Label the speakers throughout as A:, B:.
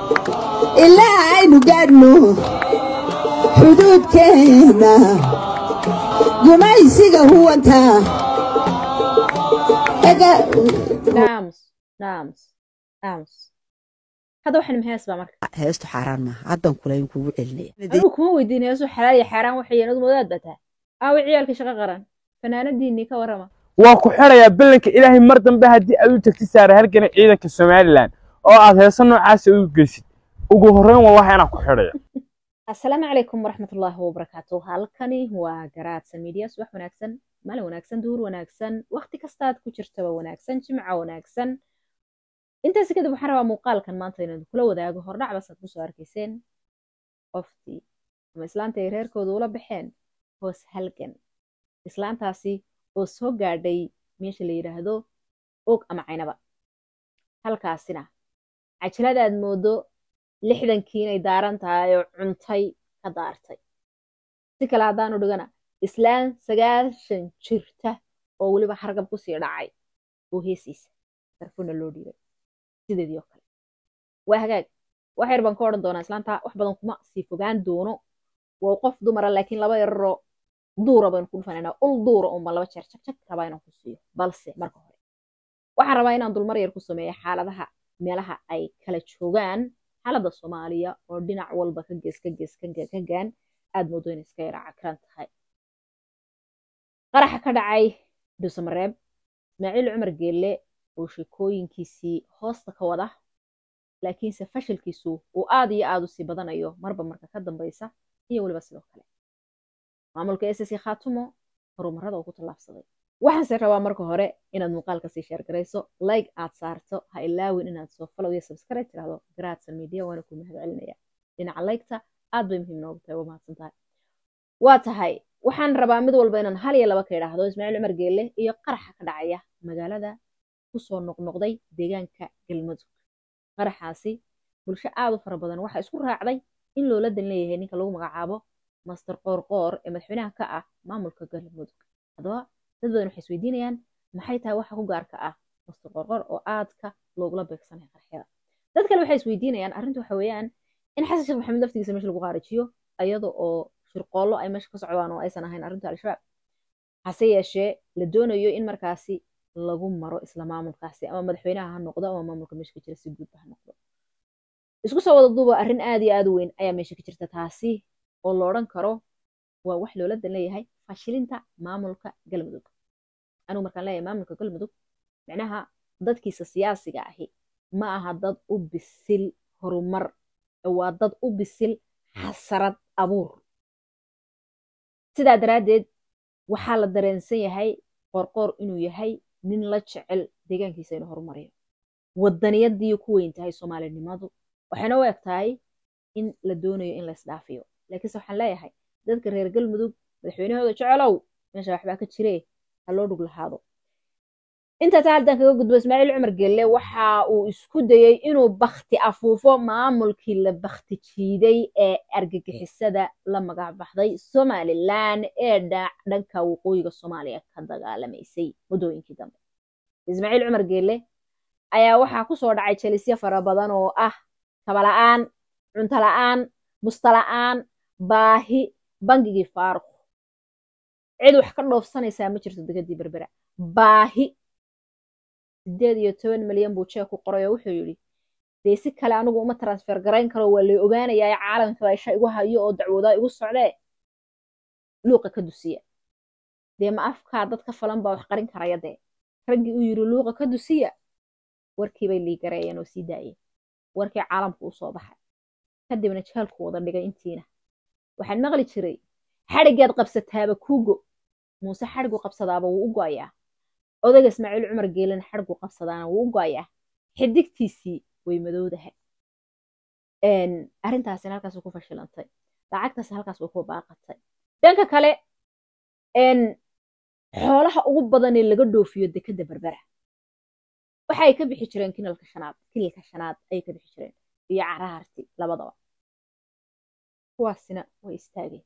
A: ilaa aynu gaadhno xuduudkeenna gumaysiga huwanta
B: naams naams naams hadda waxaan hees baa marka
A: heestu xaaraan maaha haddan kulayn kugu celinaya
B: anigu kuma weydiin heesu xalaal iyo xaaraan waxay adu modaad baa tahay aawi ciyaalka shaqo qaran fanaanadiinii ka warrama
C: waa ku xirayaa ballanka ilaahay mar dambe haddii aad u tagti saara halgana ciidanka somalilan oo aad heeso noocaasa u geysid ugu horreyn wallahi inaan ku xidhaya
B: assalaamu calaykum waraxmatullaahi wabarakaatu halkani waa garaadsan media subax wanaagsan maalin wanaagsan duhur wanaagsan waqti kastaad ku jirtaba wanaagsan jimca wanaagsan intaasi kadib waxaan rabaa muuqaalkan maanta inaan kula wadaago hordhac basaad kusoo arkayseen qoftii ama islaanta ay reerkooda ula baxeen hoos halgan islaantaasi oo soo gaadhay meesha la yidhaahdo og ama caynaba halkaasina cajilada aad moodo lixdankii inay daaran tahay oo cuntay ka daartay si kale haddaanu dhigana islaan sagaashan jirta oo weliba hargab kusii dhacay oo heesiisa darfuna loo dhiibay sideedii oo kale waa hagaag wax yar baan ka odhan doonaa islaanta wax badan kuma sii fogaan doono waa qof dumara laakiin laba yararoo duura baynu ku dhufananaa ul duura unbaan laba jeer jagjag rabaa inaan ku siiyo balse marka hore waxaan rabaa inaan dulmar yar ku sameeyo xaaladaha meelaha ay kala joogaan xaaladda soomaaliya oo dhinac walba ka gees ka gees ka gaan aad moodo inay iska yara cakran tahay qaraxa ka dhacay dhuusamareeb ismaaciil cumar geelle oo sheekooyinkiisii hoosta ka wada laakiinse fashilkiisu uu aad iyo aad u sii badanayo marba marka ka dambaysa iyo weliba sidoo kale maamulka ss khaatumo horumarada uu ku tallaabsaday waxaanse rabaa marka hore inaad muuqaalka sii sheergarayso like aad saarto ha ilaawin inaad soo follow iyo subscribe tirahdo garaadsan media waana ku mahad celinaya dhinaca laygta aad bay muhiim noogu tahay waa mahadsan tahay waa tahay waxaan rabaa mid walba inaan hal iyo laba ka idhaahdo ismaaciil cumar geelle iyo qaraxa ka dhacaya magaalada kusoo noqnoqday deegaanka galmudug qaraxaasi bulsho aad u fara badan waxaa isku raacday in loola dan leeyahay ninka lagu magacaabo master qoorqoor ee madaxweynaha ka ah maamulka galmudug haddaba dad badan waxay isweydiinayaan maxay tahay waxa ku gaarka ah master qoorqoor oo aadka loogula beegsanaya qaraxyada dad kale waxay isweydiinayaan arrinta waxa weeyaan in xasan sheekh maxamed laftigiisa meesha lagu qaarajiyo iyada oo shirqoollo ay meesha ka socdaan oo aysan ahayn arrinta al-shabaab hase yeeshee la doonayo in markaasi lagu maro isla maamulkaasi ama madaxweynaha ha noqdo ama maamulka meesha ka jira si guudba ha noqdo isku soo wada duuba arrin aad iyo aad u weyn ayaa meesha ka jirta taasi oo la odhan karo waa wax loola dan leeyahay fashilinta maamulka galmudug anigu markaan leeyahay maamulka galmudug micnaha dadkiisa siyaasiga ahi ma aha dad u bisil horumar waa dad u bisil xasarad abuur sidaa daraaddeed waxaa la dareensan yahay qoorqoor inuu yahay nin la jecel deegaankiisa inuu horumariyo wadaniyadii ku weyn tahay soomaalinimadu waxayna u eg tahay in la doonayo in la isdhaafiyo laakiinse waxaan leeyahay dadka reer galmudug madaxweynahooda jecelow meesha waxbaa ka jiree ha loo dhug lahaado intaa taa haddaan kaga gudbo ismaaciil cumar gelle waxa uu isku dayey inuu bakti afuufo maamulkii la bakti jiiday ee argagixisada la magac baxday somalilan ee dhanka waqooyiga soomaaliya ka dagaalamaysay muddooyinkii dambe ismaaciil cumar gelle ayaa waxaa kusoo dhacay jalisyo fara badan oo ah kabala'aan cuntola-aan mustala'aan baahi bangigii faaruq cid wax ka dhoofsanaysaa ma jirto degadii berbera baahi sideed iyo toban milyan buu jeeg ku qoray oo wuxuu yidhi dee si kale anigu uma transfer garayn karo waa lay ogaanayaa caalamka isha igu hayo oo dacwoodaa igu socdee luuqa ka dusiya dee ma afkaa dad ka falan baa wax qarin karaya dee raggii uu yidhi luuqa ka dusiya warkiibay liigareeyeen oo sii daayeen warkii caalamku u soo baxay kadibna jaalku wada dhigay intiina waxaan maqli jiray xadhigaad qabsataaba kuugo muuse xadhigu qabsadaaba wuu u go'ayaa odayga ismaaciil cumar geelena xadhigu qabsadaana wuu u go'ayaa xidigtiisii way madowdahay arrintaasina halkaas way ku fashilantay lacagtaas halkaas way ku baaqatay dhanka kale xoolaha ugu badanee laga dhoofiyo dekadda berbera waxa ay ka bixi jireen kinalka shanaad kililka shanaad ayay ka bixi jireen iyo caraarti labadaba kuwaasina way istaageen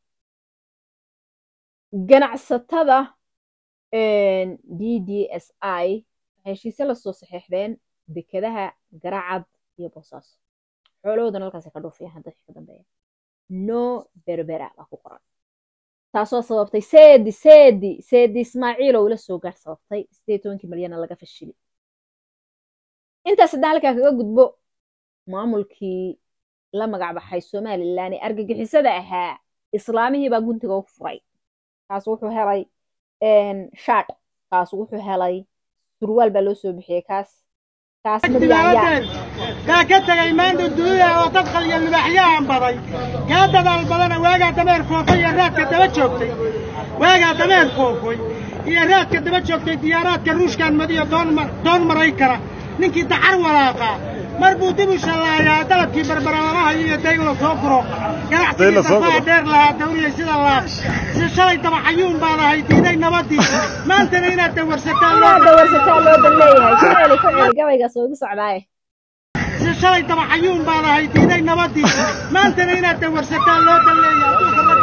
B: ganacsatada d d s i waxay heshiise lasoo saxiixdeen dekadaha garacad iyo boosaaso xoolahoodana halkaas ka dhoofiyaan hadda wixii ka dambeeya no berbera baa ku qoran taasoo sababtay seedi seedi seedi ismaaciil oo ula soo gaar sababtay sideed tobankii malyana laga fashili intaas haddaan halkaa kaga gudbo maamulkii la magac baxay somalilan ee argagixisada ahaa islaamihii baa guntiga u furay kaas wuxuu helay shaadh kaas wuxuu helay surwaal baa loo soo bixiyey kaas kaas madyaanyaa
D: kaa ka tegay maanta dunida oo dad qaliya libaaxyahan baday kaa dadaal badana waagaa dameer foofay iyo raadka daba joogtay waagaa dameer foofay iyo raadka daba joogtay diyaaraadka ruushkan madiyo doon maray kara ninkii dacar walaaqaa mar buu dib u shallaayaa dalabkii barbaralamaha iyo dayg la soo guro ganacsigii dafaa dheer lahaa dawriyay sida laab si shalay dabaxayuun baad ahay diiday nabadii maantana inaad dawarsataan loo
B: dawarsataa loo dan leeyahay ku celi ku celi gabaygaas oo igu socdaaye
D: si shalay dabaxayuun baad ahay diiday nabadii maantana inaad dawarsataan loo dan leeyahay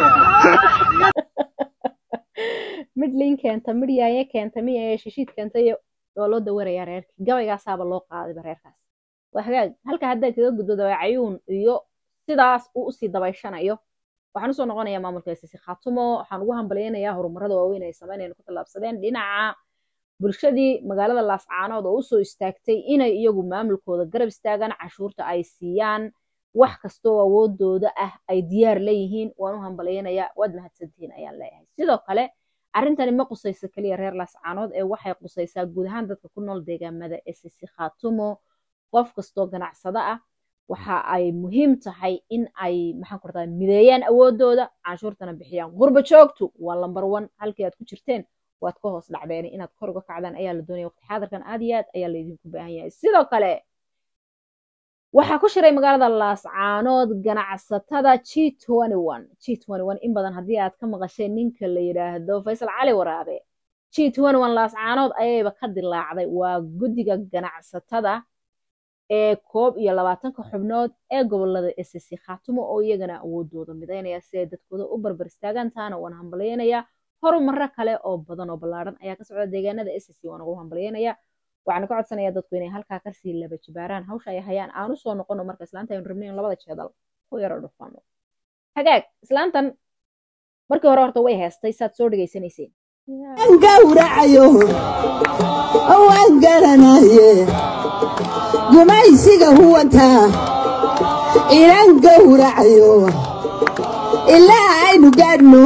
B: mid liin keenta mid yaaye keenta mid yaaye shishiid keenta iyo waa loo dawarayaa reerkii gabaygaasaaba loo qaadayba reerkaas waa hagaag halka haddaad kaga gudbo dabeecayuun iyo sidaas uu usii dabayshanayo waxaan usoo noqonayaa maamulka sisi khaatumo waxaan ugu hambalyaynayaa horumarada waaweyn ay sameynayna ku tallaabsadeen dhinaca bulshadii magaalada laascaanood oo usoo istaagtay inay iyagu maamulkooda garab istaagaan cashuurta ay siiyaan wax kastoo awoodooda ah ay diyaar leeyihiin waan u hambalyaynayaa waad mahadsantihiin ayaan leeyahay sidoo kale arrintani ma qusayso keliya reer laascaanood ee waxay qusaysaa guud ahaan dadka ku nool deegaamada ee sisi khaatumo qof kastoo ganacsado ah waxa ay muhiim tahay in ay maxaan ku radaa mideeyaan awoodooda canshuurtana bixiyaan qurba joogtu waa lambar one halkii aad ku jirteen waad ka hoos dhacdeen inaad kor uga kacdaan ayaa la doonaya waqti xaadirkan aad iyo aad ayaa laydinku baahan yahay sidoo kale waxaa ku shiray magaalada laascaanood ganacsatada g g in badan haddii aad ka maqasheen ninka la yidhaahdo faysal cali waraabe g laascaanood ayayba ka dilaacday waa guddiga ganacsatada ee koob iyo labaatanka xubnood ee gobolada sc khaatumo oo iyagana awoodooda midaynaya si ay dadkooda u barbar istaagaan taana waan hambalyaynaya horumaro kale oo badan oo ballaaran ayaa ka socda deegaanada sc waan ugu hambalyaynaya waxaan ka codsanaya dadku inay halkaa kasii laba jibaaraan hawsha ay hayaan aan usoo noqono marka islaanta aynu rabnayn labada jeedal ku yaro dhufano hagaag islaantan markii hore horta way heestay saad soo dhegaysanayseen
A: waan gawracayo waan garanaye gumaysiga huwantaa inaan gawracayo ilaa aynu gaadhno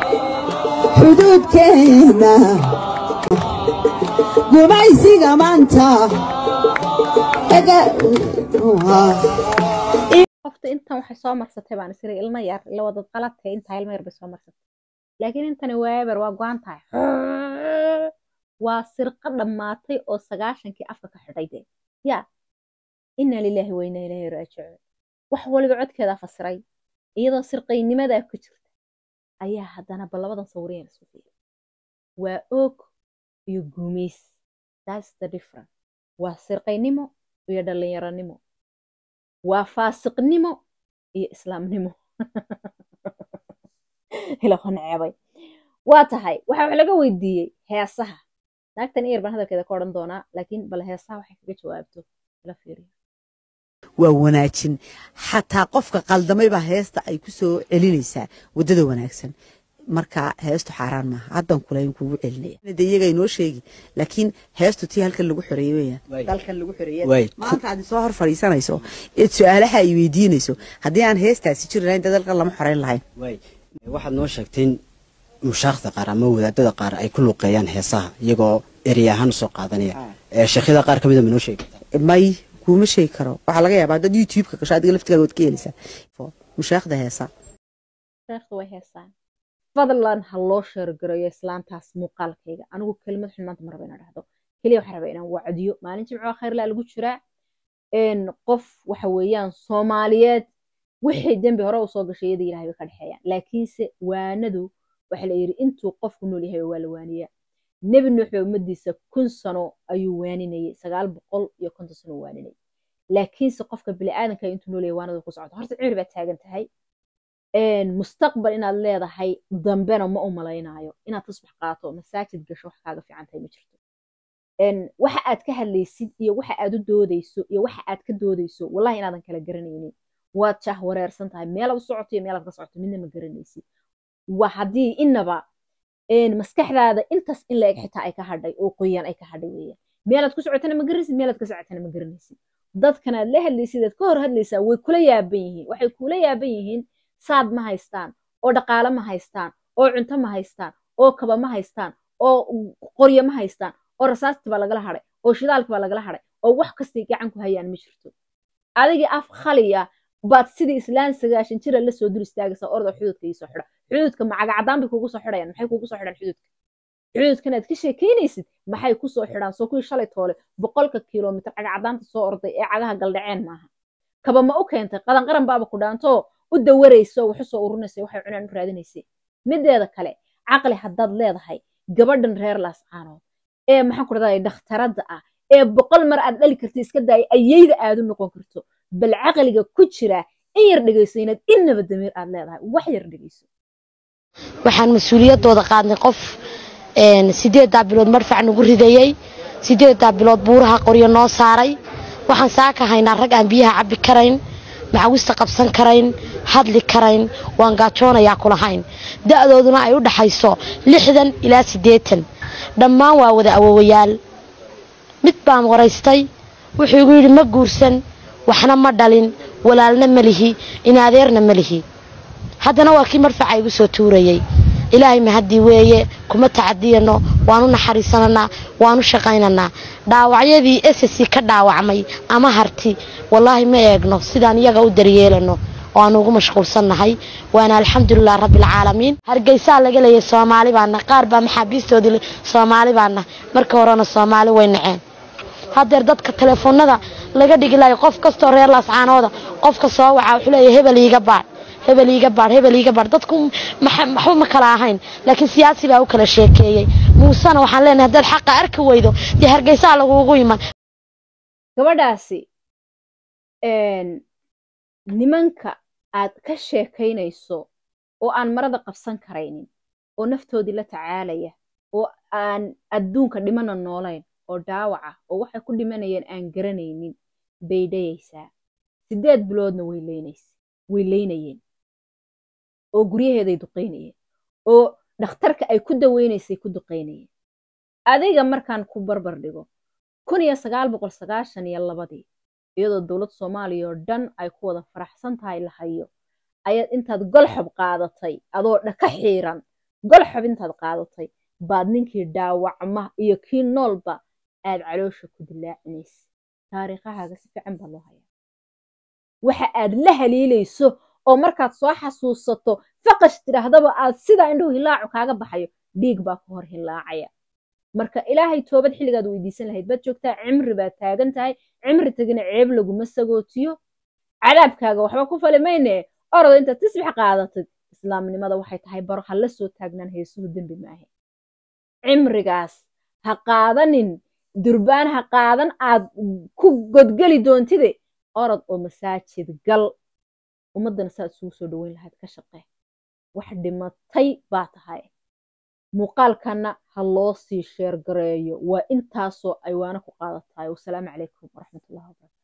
A: xuduudkeenna gumaysiga maanta
B: qofta intan waxay soo marsatay baan isiri ilmo yar ila wadad qaladtay intaa ilmo yar bay soo marsatay laakiin intani waaber waa go-an tahay waa sirqo dhammaatay oo sagaashankii afka ka xidhay dee yaa inna lilaahi wa inna ilaahi raajicuun wax waliba codkeeda fasiray iyadoo sirqaynimadaa ku jirta ayaa haddana bal labadan sawireen isu fiiri waa oog iyo guumays that's the difference waa sirqaynimo iyo dhallinyaronimo waa faasiqnimo iyo islaamnimo ilaho necebay waa tahay waxa wax laga weydiiyey heesaha naagtan iyar baan hadalkeeda ka odhan doonaa laakiin bal heesaha waxay kaga jawaabto ila fiiriyo
A: waa wanaajin xataa qofka qaldamay baa heesta ay ku soo celinaysaa waddada wanaagsan marka heestu xaaraan maaha haddan kulayn kugu celinaya de iyaga inoo sheegi laakiin heestu tii halkan lagu xoreeyey weyaan dalkan lagu xoreeyey maanta aad soo hor fadhiisanayso eed su-aalaha ay weydiinayso haddii aan heestaasi jiri lahayn dee dalkan lama xoreyn lahayn
E: waxaad noo sheegteen mushaakda qaar ama wadaadada qaar ay ku luuqeeyaan heesaha iyagoo erey ahaan usoo qaadanaya sheekhyada qaar ka mida ma noo sheegi
A: may kuma sheegi karo waxaa laga yaabaa dad youtube-ka gasho adiga laftigaaga waad ka heleysaa mushaakda heesa
B: sheekhda way heesaan fadlan ha loo sheergareeyo islaantaas muuqaalkayga anigu kelimad xun maanta ma raba inaan dhahdo keliya waxaan rabaa inaan wacdiyo maalin jimco khayrlaa lagu jiraa qof waxa weeyaan soomaaliyeed wixii dembi hore usoo gashay iyada ilahay bay ka dhexeeyaan laakiinse waanadu waxa la yidhi intuu qofku nool yahay waa la waaniyaa nebi nuux baa ummadiisa kun sano ayuu waaninayay sagaal boqol iyo konton sano waaninayay laakiinse qofka biniaadanka intuu nool yahay waanadu ku socoto horta cimri baad taagan tahay mustaqbal inaad leedahay dambena ma u malaynaayo inaad tusbax qaato masaajid gasho wax kaaga fiican tahay ma jirto waxa aad ka hadlaysid iyo waxa aad u doodayso iyo waxa aad ka doodayso wallahi inaadan kala garanaynin waad jah wareersan tahay meelaad u socoto iyo meelaad ka socoto midna ma garanaysid waa haddii inaba maskaxdaada intaas in la eg xitaa ay ka hadhay oo qoyaan ay ka hadhay weeyaan meelaad ku socotana ma garanaysid meelaad ka socotana ma garanaysid dadkan aad la hadlaysid aad ka hor hadlaysaa way kula yaaban yihiin waxay kula yaaban yihiin saad ma haystaan oo dhaqaale ma haystaan oo cunto ma haystaan oo kaba ma haystaan oo qoryo ma haystaan oo rasaastii baa lagala hadhay oo shidaalkii baa lagala hadhay oo wax kastay gacan ku hayaan ma jirto adigii af khaliya baad sidii islaan sagaashan jira la soo dur istaagaysaa orda xududka iisoo xidha xududka macagacadaan bay kugu soo xidhayaan maxay kugu soo xidhaan xududka xududkan aad ka sheekaynaysid maxay ku soo xidhaan soo kuwii shalay toole boqolka kilomitir cagacadaanta soo orday ee cagaha galdhaceen maaha kaba ma u keentay qadan qaran baaba ku dhaantoo u dawarayso wax u soo ururinaysa waxay cunaan u raadinaysay mideeda kale caqli haddaad leedahay gabadhan reer laascaanood ee maxaan ku dhahdaa dhakhtaradda ah ee boqol mar aad dhali karta iska daaya ayayda aad u noqon karto bal caqliga ku jira in yar dhegayso inaad innaba damiir aad leedahay wax yar dhegayso
F: waxaan mas-uuliyaddooda qaadnay qof sideeddaa bilood marfac nagu ridayey sideeddaa bilood buuraha qoryo noo saaray waxaan saaka haynaa rag aan biyaha cabbi karayn macawista qabsan karayn hadli karayn waan gaajoonayaa kulahayn da'dooduna ay u dhaxayso lixdan ilaa siddeetan dhammaan waa wada awowayaal mid baan waraystay wuxuu igu yidhi ma guursan waxna ma dhalin walaalna ma lihi inadeerna ma lihi haddana waa kii marfaca igu soo tuurayey ilaahay mahaddii weeye kuma tacadiyano waanu naxariisananaa waanu shaqaynanaa dhaawacyadii esasi ka dhaawacmay ama harti wallaahi ma eegno sidaan iyaga u daryeelano oo aanu ugu mashquulsannahay waana alxamdulilah rabbialcaalamiin hargeysaa laga leeyay soomaali baana qaar baa maxaabiistoodii soomaali baana marka horena soomaali way naceen haddeer dadka telefoonada laga dhigi lahay qof kastoo reer laascaanooda qofka soo wacaa wuxuu leeyahay hebel iiga baadh hebel iiga baadh hebel iiga baadh dadku waxba ma kala ahayn laakiin siyaasi baa u kala sheekeeyey muusena waxaan leenahay haddaad xaqa arki weydo dee hargeysaa laguugu iman
B: gabadhaasi nimanka aad ka sheekaynayso oo aan marada qabsan karaynin oo naftoodii la tacaalaya oo aan adduunka dhimana noolayn oo dhaawaca oo waxay ku dhimanayeen aan garanaynin bay dhayaysaa siddeed biloodna way leynaysa way leynayeen oo guryaheeday duqaynayeen oo dhakhtarka ay ku daweynaysay ku duqaynayeen adiga markaan ku barbar dhigo kun iyo sagaal boqol sagaashan iyo labadii iyadoo dowlad soomaaliya oo dhan ay ku wada faraxsan tahay la hayo ayaad intaad golxob qaadatay adoo dhaka xiiran golxob intaad qaadatay baad ninkii dhaawacma iyo kii noolba aad caloosha ku dilaacinaysa taariikhahaaga si fiican baa loo hayaa waxa aad la haliilayso oo markaad soo xasuusato faqash tidhaahdaba aad sidaa indhuhu hilaacu kaaga baxayo dhiig baa ku hor hilaacaya marka ilaahay toobad xilligaad weydiisan lahayd baad joogtaa cimri baad taagan tahay cimri tegina ceeb laguma sagootiyo cadaabkaaga waxba ku fali mayne orada intaad tisbix qaadatid islaamnimada waxay tahay baro ha la soo taagnaan heesuhu dembi maahe cimrigaas ha qaadanin durbaan ha qaadan aad ku godgeli doontide orod oo masaajid gal ummaddana saad isugu soo dhoweyn lahayd ka shaqee wax dhimatay baa tahay muuqaalkanna ha loo sii sheergareeyo waa intaasoo aywaano ku qaadatahay wasalaamu calaykum waraxmatullahi wabarakatu